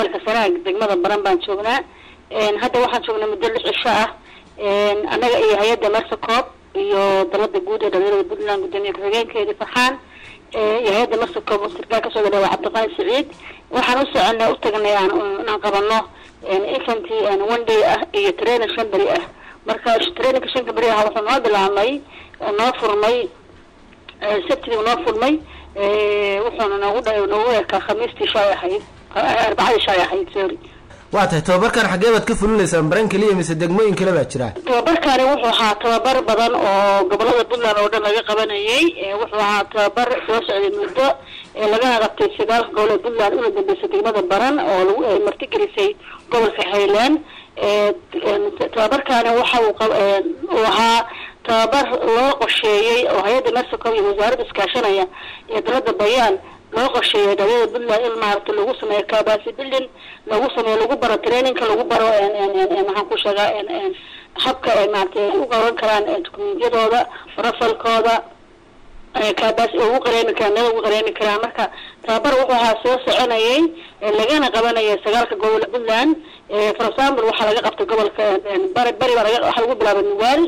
gobolka sanaag degmada baran baan joognaa hadda waxaan joognaa muddo lix cisho ah annaga iyo hay-adda mersacoob iyo dalada guud ee dhalinyarada puntland gudoomiye ku-xigeenkeedii farxaan iyo hay-adda mersacoob oo sirkaal kasoo gadhawa cabdiqaani saciid waxaan u soconay u tagnay aan inaan qabano infanty one day ah iyo training shan beri ah marka traininka shanka beri ah wuxuu noo bilaabmay noo furmay sabtidii noo furmay wuxuuna noogu dha noogu ekaa khamiistii shay ahayd arbacadii shay ahayd sorry waa tahay tababarkan xaggee baad ka fulinaysaan baran keliya mise degmooyin kale baa jira tababarkani wuxuu ahaa tababar badan oo gobolada puntland oo dhan laga qabanayay wuxuu ahaa tababar soo socday muddo lagana qabtay sagaalka gobolada puntland una dambeysay degmada baran oo lagu martigelisay gobolka highland tababarkani waxa uu ahaa tababar loo qorsheeyey oo hay-adda mersacom iyo wasaaradda iskaashanaya iyo dalada bayaan loo qorsheeyay dhalinyarada puntland in maaragta lagu sameeyo kabasi building lagu sameeyo lagu baro trainingka lagu baro maxaan ku sheegaa habka ay maarata u qaban karaan dukumentiyadooda rafalkooda kabas ugu qareemi karaan nada ugu qareemi karaan marka tababar wuxuu ahaa soo soconayay lagana qabanaya sagaalka gobol puntland for example waxaa laga qabtay gobolka bari bari baa laga waxaa lagu bilaabay nugaal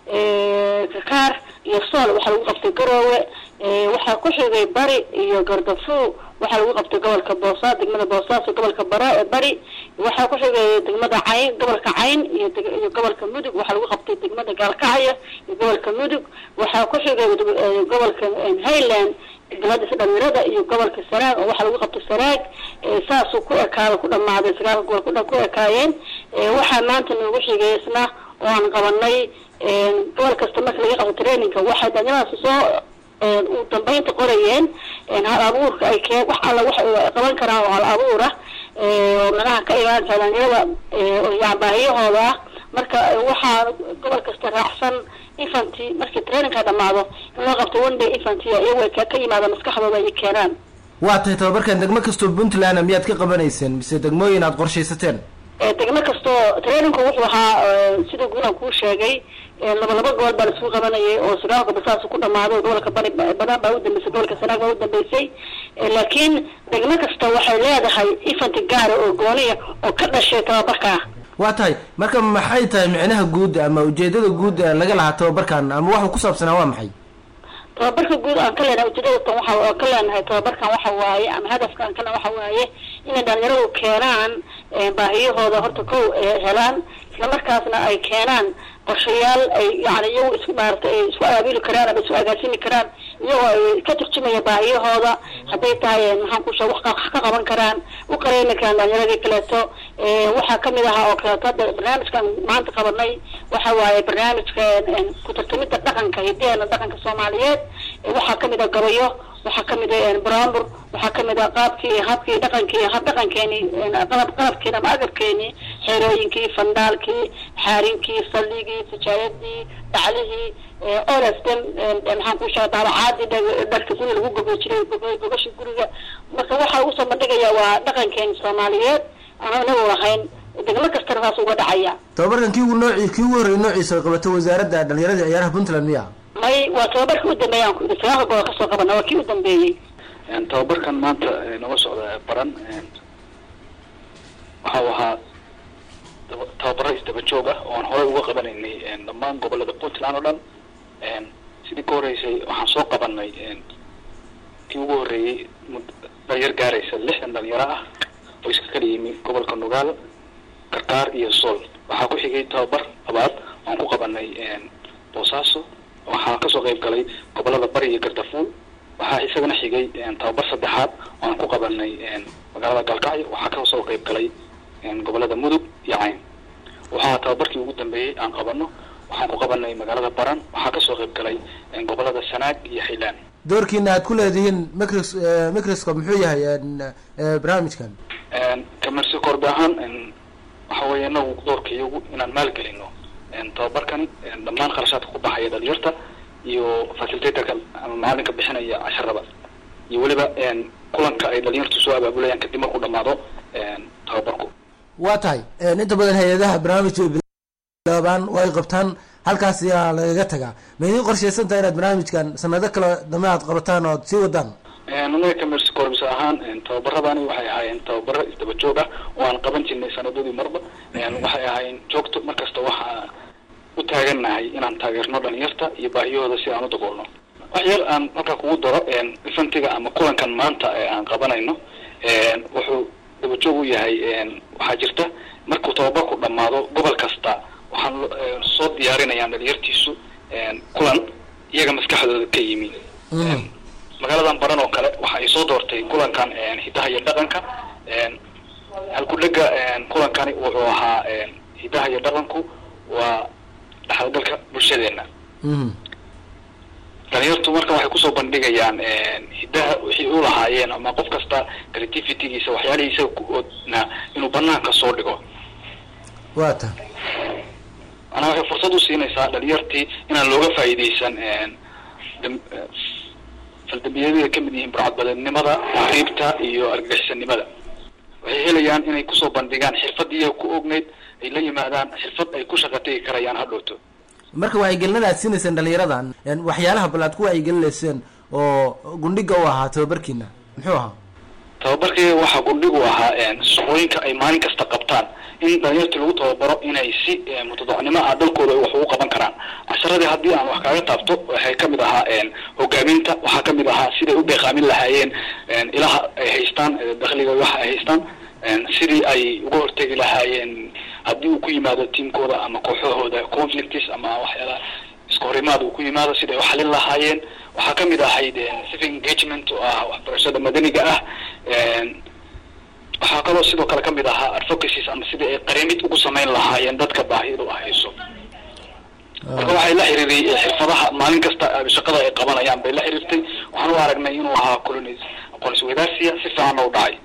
kakaar iyo sool waxaa lagu qabtay garoowe waxaa ku xigay bari iyo gardafu waxaa lagu qabtay gobolka boosaa degmada boosaaso gobolka bara bari waxaa ku xigay degmada cayn gobolka cayn iyo iyo gobolka mudug waxaa lagu qabtay degmada gaalkacyo iyo gobolka mudug waxaa ku xigay gobolka highland degmadiisa dhalinyarada iyo gobolka sanaag oo waxaa lagu qabtay sanaag saasuu ku ekaada ku dhamaaday sagaalka gobol kudhan ku ekaayeen waxaa maanta noogu xigay isna oo aan qabanay gobol kasta marka laga qabto trainingka waxay dhalinyaradaas soo u dambeynta qorayeen hal abuurka ay kee wax alla wax qaban karaan oo hal abuur ah oo manaha ka imaanaysa dhalinyarada yani baahiyahooda ah marka waxaa gobol kasta raacsan infanty markii trainingka dhamaado in loo qabto one day infanty iyago ka yimaada maskaxdooda ay keenaan waa tahay tababarkan degmo kastoo puntland miyaad ka qabanayseen mise degmooyin aad qorshaysateen degmo kastoo trainingku wuxuu ahaa sida guulan kuu sheegay laba laba gobol baa laisugu qabanayay oo sagaalka basaas ku dhamaaday gobolka bari banaan baa udambeysay gobolka sanaag baa udambeysay laakiin degmo kasta waxay leedahay infanty gaara oo gooniya oo ka dhashay tababarkaa waa tahay marka maxay tahay micnaha guud ama ujeedada guud laga lahaa tababarkan ama waxuu ku saabsanaa waa maxay tababarka guud aan ka leenahay ujeedadatan waxa ka leenahay tababarkan waxa waaye ama hadafka aan kalena waxa waaye inay dhalinyaradu keenaan baahiyahooda horta kow helaan islamarkaasna ay keenaan qorshayaal ay yani iyagu isku maarata ay isku abaabuli karaan ama isku agaasimi karaan iyagoo ay ka turjumaya baahiyahooda hadday tahay maxaan ku sheeg wax ka qaban karaan u qareemi karaan dhalinyaradii kaleeto waxaa kamid ahaa oo kaleeto hadda barnaamijkan maanta qabanay waxa waaye barnaamijka ku tartamida dhaqanka hidaheena dhaqanka soomaaliyeed waxaa kamid ah gabayo waxaa kamid ah brambur waxaa kamid ah qaabkii habkii dhaqankii hab dhaqankeeni qalab qalabkeeni ama agabkeeni xerooyinkii fandaalkii xaarinkii salligii sijaayadii dhaclihii olstem maxaan ku sheega daabacaadii dharka guriga lagu gogo jiray gogasha guriga marka waxaa ugu soo bandhigaya waa dhaqankeeni soomaaliyeed aan inagu lahayn degmo kastana saas uga dhacaya tababarkan kii ugu nooci kii ugu horreeyay noociisa qabato wasaaradda dhalinyarada ciyaaraha puntland miya may waa tababarkii u dambeeyay aan ku yidhi sagaalka gobol kasoo qabana waa kii u dambeeyey tababarkan maanta naga socda baran waxau ahaa tababaro isdaba joog ah oo aan horey uga qabanaynay dhammaan gobolada puntland oo dhan sidii ka horeysay waxaan soo qabanay kii ugu horreeyey dhalinyar gaaraysa lixdan dhalinyaro ah oo iska kala yimi gobolka nugaal karkaar iyo sool waxaa ku xigay tababar labaad aan ku qabanay boosaaso waxaa kasoo qayb galay gobolada bari iyo gardafuul waxaa isagana xigay tababar saddexaad oo aan ku qabanay magaalada gaalkacyo waxaa kasoo qayb galay gobolada mudug iyo cayn waxaa tababarkii ugu dambeeyey aan qabano waxaan ku qabanay magaalada baran waxaa kasoo qayb galay gobolada sanaag iyo highland doorkiina aad ku leedihiin micros microscope muxuu yahay barnaamijkan kamersi korbe ahaan waxa weeye inagu doorka iyagu inaan maalgelino tababarkani dhammaan kharashaadka ku baxaya dhalinyarta iyo facilitatorka ama macalinka bixinaya casharada iyo weliba kulanka ay dhalinyartu soo abaabulayaan kadib markuu dhamaado tababarku waa tahay inta badan hay-adaha barnaamijka bilaabaan oo ay qabtaan halkaas ayaa lagaga tagaa ma idiin qorshaysan tahay inaad barnaamijkan sanado kale dambe aad qabataan oo aad sii wadaan anaga commerce corps ahaan tababaradani waxay ahaayeen tababaro isdaba joog ah oo aan qaban jirnay sanadadii marba waxay ahaayeen joogto markasta waxaa u taagannahay inaan taageerno dhalinyarta iyo baahiyahooda si aan u daboolno wax yar aan markaa kugu daro ifantiga ama kulankan maanta ee aan qabanayno wuxuu daba joog u yahay waxaa jirta markuu tababarku dhamaado gobol kasta waxaan soo diyaarinayaan dhalinyartiisu kulan iyaga maskaxdooda ka yimi magaaladan baran oo kale waxa ay soo doortay kulankan hidaha iyo dhaqanka halkudhega kulankani wuxuu ahaa hidaha iyo dhaqanku waa dhaxalgalka bulshadeena dhalinyartu marka waxay kusoo bandhigayaan hidaha wixii u lahaayeen ama qof kasta creativitygiisa waxyaalihiisa kuodna inuu banaanka soo dhigo waa ta manaa waxay fursad usiinaysaa dhalinyartii inaan looga faa'iidaysan faldambiyadii kamid yihiin burcadbadeednimada riibta iyo argagixisanimada waxay helayaan inay kusoo bandhigaan xirfadii ku ogneyd ay la yimaadaan xirfad ay ku shaqa tegi karayaan hadhowto marka wacyigelinada aad siinayseen dhalinyaradan waxyaalaha bal aad ku wacyigelinayseen oo gundhiga u ahaa tababarkiina muxuu ahaa tababarkii waxaa gundhigu ahaa shaqooyinka ay maalin kasta qabtaan in dhalinyartii lagu tababaro inay si mutadacnimo ah dalkooda ay wax ugu qaban karaan casharadii haddii aan wax kaaga taabto waxay kamid ahaa hogaaminta waxaa kamid ahaa siday u beeqaamin lahaayeen ilaha ay haystaan dakliga waxa ay haystaan sidii ay uga hortegi lahaayeen haddii uu ku yimaado tiamkooda ama kooxahooda conflicts ama waxyaalaha iska horimaad uu ku yimaado siday uxalin lahaayeen waxaa kamid ahayd civic engagement oo ah waxbarashada madaniga ah waxaa kaloo sidoo kale kamid ahaa advocacies ama sidii ay qarimid ugu samayn lahaayeen dadka baahidu ahayso marka waxay la xiriiray xirfadaha maalin kasta shaqada ay qabanayaan bay la xiriirtay waxaan u aragnay inuu ahaa colon aqoon isweydaarsiya si fiicanna u dhacay